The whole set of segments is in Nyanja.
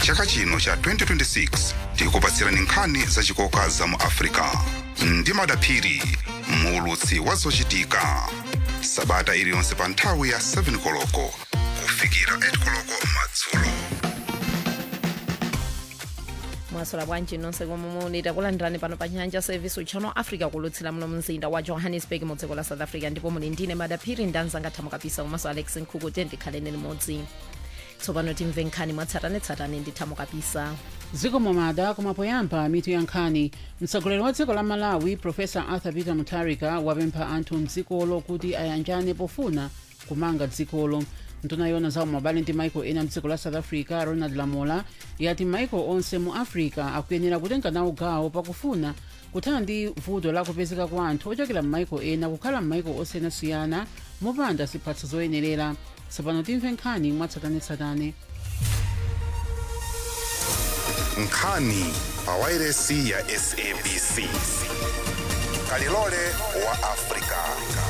chaka chino cha 2026 tikupatsirani nkhani zachikoka za mu africa ndi madaphiri muulutsi wa zochitika sabata iliyonse pa nthawi ya 7 koloko kufikira 8 koloko madzulo mwaswera bwanji nonse komwe muli takulandirani pano pa nyanja service channel africa kulutsira muno mzinda wa johannesburg mu dziko la south africa ndipo muli ndine madaphiri ndanzanga thamo kapisa komanso alex nkhuku tendikhaleni limodzi tsopano timve nkhani mwatsatanetsatane ndi thamo kapisa dziko momada koma poyamba mitu ya nkhani mtsogoleri wa dziko la malawi profesa arthur peter mutharika wapempha anthu mdzikolo kuti ayanjane pofuna kumanga dzikolo nduna yona zawo mabale ndi maiko ena mdziko la south africa ronald lamola yati maiko onse mu africa akuyenera kutenga nawo gawo pakufuna kuthana ndi vuto la kupezeka kwa anthu ochokera m'maiko ena kukhala m'maiko osiyanasiyana mopanda ziphatso zoyenerera tsopano timve nkhani mwatsatanetsatane nkhani pa wairesi ya sabc kalilole wa africa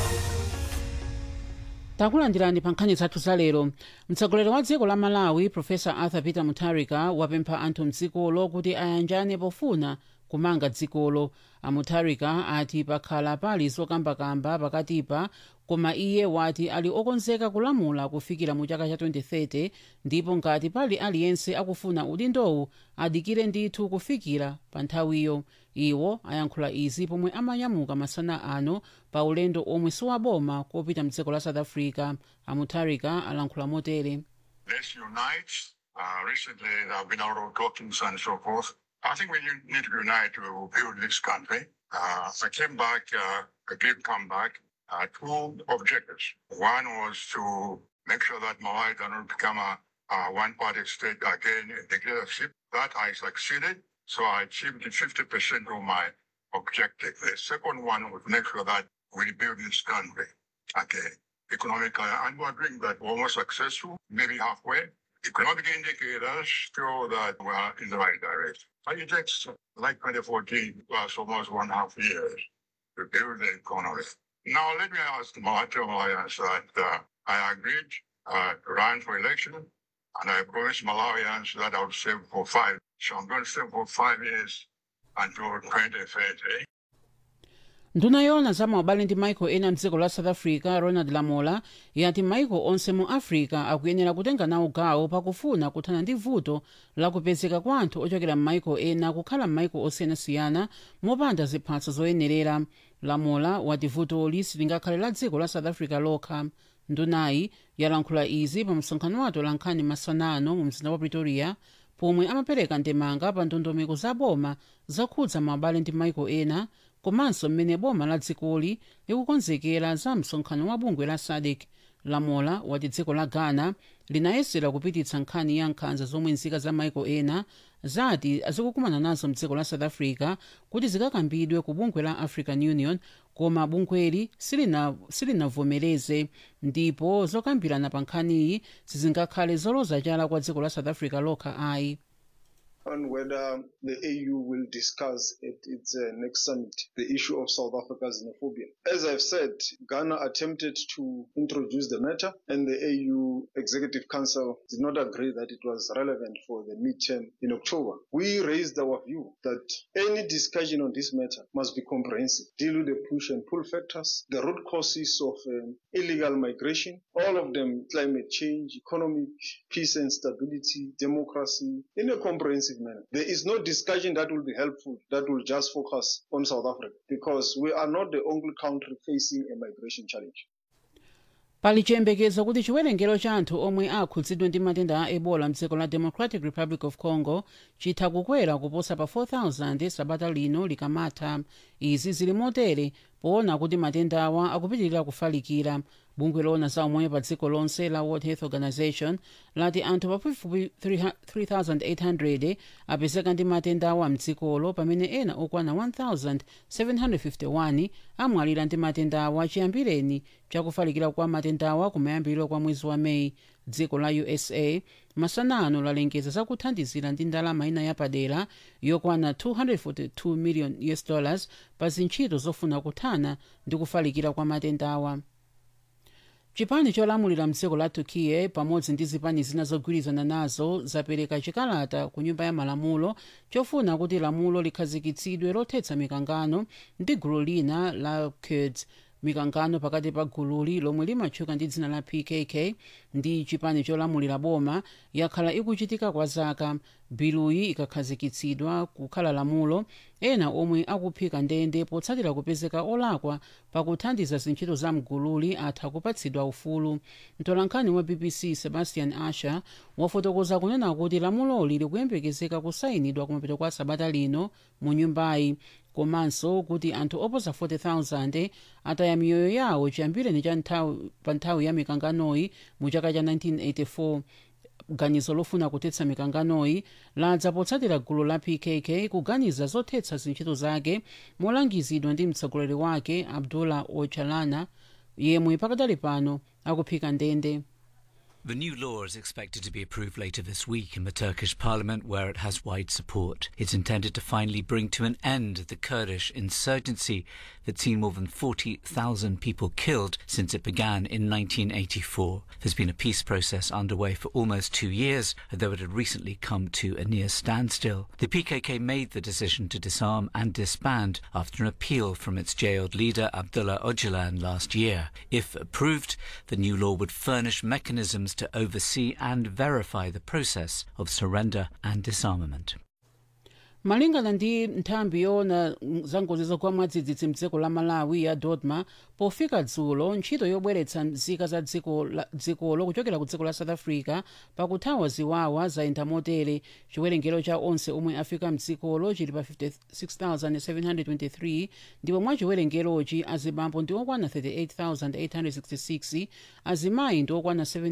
takulandirani pa nkhani zathu za lero mtsogoleri wa dziko la malawi profesa arthur peter mutharika wapempha anthu mdzikolo kuti ayanjane pofuna kumanga dzikolo amutharika ati pakhala pali zokambakamba pakatipa koma iye wati ali okonzeka kulamula kufikira mu chaka cha 2030 ndipo ngati pali aliyense akufuna udindowu adikire ndithu kufikira pa nthawiyo iwo ayankhula izi pomwe amanyamuka masana ano pa ulendo omwe siwaboma kopita mdziko la south africa amutharika alankhula motere let's unite. Uh, recently, there have been a lot of talkings and so forth. I think we need need to unite to build this country. Uh, I came back, uh, I did come back, uh, two objectives. One was to make sure that Malawi does not become a, a one-party state again in dictatorship. That I succeeded, so I achieved 50% of my objective. The second one was make sure that we build this country again economically, and we're doing that. We're almost successful, maybe halfway. Economic indicators show that we're in the right direction. But it takes like 2014 plus almost one half years to build the economy. Now let me ask the Malawi Alliance that uh, I agreed uh, to run for election, and I promised Malawians that I would save for five. So I'm going to save for five years until 2030. nduna yona za maubale ndi maiko ena mdziko la south africa ronald lamola yati maiko onse mu africa akuyenera kutenga nawo gawo pakufuna kuthana ndi vuto la kupezeka kwa anthu ochokera m'maiko ena kukhala m'maiko osiyanasiyana mopanda ziphatso zoyenerera lamola wati vutoli silingakhale la dziko la south africa lokha ndunayi yalankhula izi pa msonkhano wa atolankhani masanano mu mzinda wa pretoria pomwe amapereka ndemanga pa ndondomeko za boma zokhudza maubale ndi maiko ena komanso mmene boma la dzikoli likukonzekera za msonkhano wa bungwe la sadc lamola wati dziko la ghana linayesera kupititsa nkhani ya nkhanza zomwe nzika za maiko ena zati azikukumana nazo mdziko la south africa kuti zikakambidwe ku bungwe la african union koma bungweli silina- silinavomereze ndipo zokambirana pa nkhaniyi sizingakhale zoloza chala kwa dziko la south africa lokha ayi on whether the AU will discuss at its uh, next summit the issue of South Africa's xenophobia. As I've said, Ghana attempted to introduce the matter, and the AU Executive Council did not agree that it was relevant for the midterm in October. We raised our view that any discussion on this matter must be comprehensive, deal with the push and pull factors, the root causes of um, illegal migration, all of them climate change, economic peace and stability, democracy, in a comprehensive manner. There is no discussion that will be helpful that will just focus on South Africa because we are not the only country facing a migration challenge. pali chiyembekezo kuti chiwerengero cha anthu omwe akhudzidwe ndi matenda a ebola mdziko la democratic republic of congo chitha kukwera kuposa pa 4000 sabata lino likamatha izi zili motere poona kuti matendawa akupitirira kufalikira bungwe lona za umoyo pa dziko lonse la world health organization lati anthu pafupifupi 3800 apezeka ndi matendawa mdzikolo pamene ena okwana 1751 amwalira ndi matendawa chiyambireni chakufalikira kwa matendawa kumayambiriro kwa mwezi wa meyi dziko la usa masanano lalengeza zakuthandizira ndi ndalama ina yapadera yokwana 242 million us dollars pa zintchito zofuna kuthana ndi kufalikira kwa matendawa chipani cholamulira mdziko la turkiye pamodzi ndi zipani zina zogwirizana nazo zapereka chikalata ku nyumba ya malamulo chofuna kuti lamulo likhazikitsidwe lothetsa mikangano ndi gulu lina la kurds mikangano pakati pa gululi lomwe limatchuka ndi dzina la pkk ndi chipani cholamulira boma yakhala ikuchitika kwa zaka biluyi ikakhazikitsidwa kukhala lamulo ena omwe akuphika ndende potsatira kupezeka olakwa pakuthandiza zintchito za mgululi atha kupatsidwa ufulu mtolankhani wa bbc sebastian asher wafotokoza kunena kuti lamuloli likuyembekezeka kusayinidwa kumapeto kwa sabata lino mu nyumbayi komanso kuti anthu oposa 40,000 ataya miyoyo yawo chiyambireni cha nthawi pa nthawi ya mikanganoyi mu chaka cha 1984 ganizo lofuna kuthetsa mikanganoyi ladza potsatira gulu la pkk kuganiza zothetsa zintchito zake molangizidwa ndi mtsogoleri wake abdullah ocalana yemwe pakadali pano akuphika ndende The new law is expected to be approved later this week in the Turkish parliament, where it has wide support. It's intended to finally bring to an end the Kurdish insurgency that's seen more than 40,000 people killed since it began in 1984. There's been a peace process underway for almost two years, though it had recently come to a near standstill. The PKK made the decision to disarm and disband after an appeal from its jailed leader Abdullah Öcalan last year. If approved, the new law would furnish mechanisms to oversee and verify the process of surrender and disarmament. malingana ndi nthambi yoona za ngozi zogwa mwadzidzidzi mdziko la malawi ya dodma pofika dzulo ntchito yobweretsa nzika za dzikolo kuchokera ku dziko la south africa pakuthawa ziwawa zayenda motere chiwerengero cha onse omwe afika mdzikolo chili pa 56723 ndipo mwa chiwerengerochi azibambo ndi okwana 38866 azimayi ndi okwana